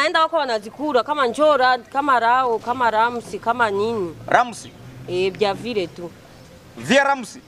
naenda wako wanazikula kama njora kama rao kama ramsi kama nini Ramsi. e, vya vile tu Via Ramsi.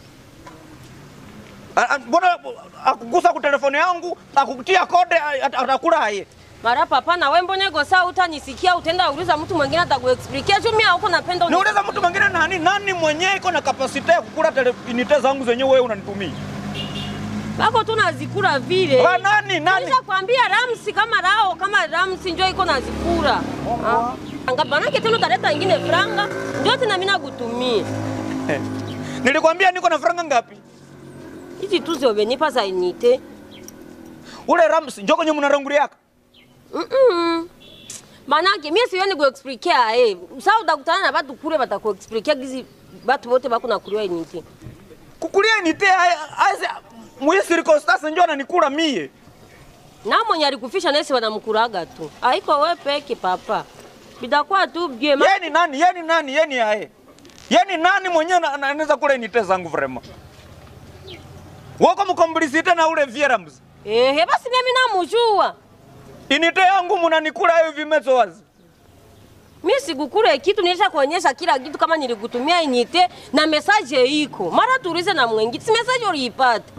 A- a- Mbona akugusa ku telefoni yangu akukutia kode a- at- atakula aye. mara papa na we mboneko saa utanisikia utenda uliza mtu mwingine atakuexplikia juu mimi huko napenda uni- Niuliza mtu mwingine nani nani mwenyewe iko na kapasite ya kukula telefinite zangu zenyewe wewe unanitumia. bako tu nazikula vile Wa nani nani? Nisha kwambia ramsi kama rao kama ramsi njo iko nazikula Ah. Anga banake tena utaleta ingine franga ndio tena mimi nakutumia Nilikwambia niko na franga ngapi? hizi tu ziobenipa za inite Ule Ramsi njoo kwenye mnaranguliaka. Mm-mm. Manake mimi sioni kuexplikia eh. Sasa utakutana na watu kule watakuexplikia gizi watu wote bako na kuliwa inite. Kukulia nite aise mwi circumstance njoo ananikula mie. Na mwenye alikufisha nesi wanamkuraga tu. Haiko wewe peke papa. Bidakuwa tu bie ma... Yeye ni nani? Yeye ni nani? Yeye ni aye. Yeye ni nani mwenyewe na- na- anaweza kula nite zangu vrema? Wako mkomplicite na ule Via Ramsi. Ehe, basi mimi namujua. Inite yangu mnanikula hiyo vimezo wazi. Mimi sikukule kitu nilisha kuonyesha kila kitu kama nilikutumia inite na message iko. Mara tuulize na mwingine. Si message uliipata.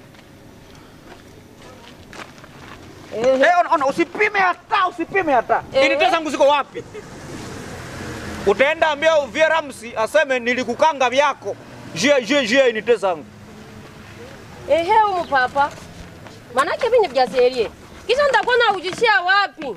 Ehe. Eh, ona, ona usipime hata usipime hata. Eh. Inite zangu ziko wapi? Utaenda ambia Via Ramsi aseme nilikukanga vyako. Je je je inite zangu. Ehe, umu papa. Manake mimi vya serie. Kisha nitakuwa na ujishia wapi?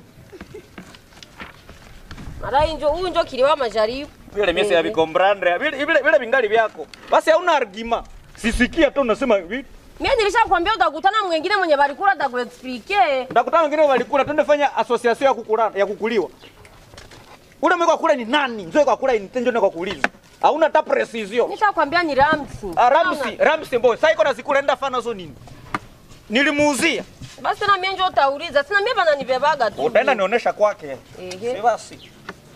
Mara injo huyu njo kiliwa majaribu. Vile mimi ya Ehe. vikombrandre. Vile vile vile vingali vyako. Basi hauna argument. Sisikia tu unasema hivi. Mimi nilishakwambia utakutana mwingine mwenye balikula atakuexplike. Ndakutana wengine walikula, twende fanya association ya kukula ya kukuliwa. Ule mwiko kula ni nani? Nzoe kwa kula ni tenjo na kwa kuuliza. Hauna hata precision. Nishakwambia ni Ramsi. Ah, Ramsi, Ramsi boy. Sasa iko na zikula enda fana zo nini? Nilimuuzia. Basi tena mimi njo utauliza. Sina mimi bana nibebaga tu. Utaenda nionyesha kwake. Ehe. Si basi.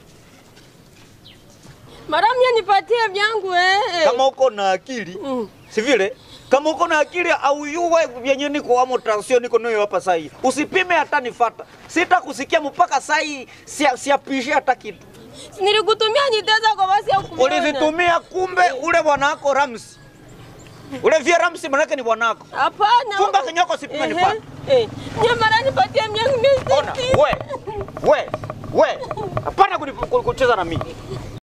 Mara mimi nipatie vyangu eh. Kama uko na akili, Mm. si vile? Kama uko na akili au yuwe vyenye niko amo tension niko nayo hapa sasa hivi. Usipime hata nifata. Sitakusikia mpaka sasa hii sia siapishe hata kitu. Nilikutumia niteza kwa basi au kumiona. Ulizitumia kumbe ule bwanako Ramsi. Ule via Ramsi manake ni bwanako. Hapana. Funga kinyoko sipime Ehe. nifate. Eh. Nye mara nipatie vyangu mimi. Ona, we, we, we. Hapana kuni- kucheza na mimi.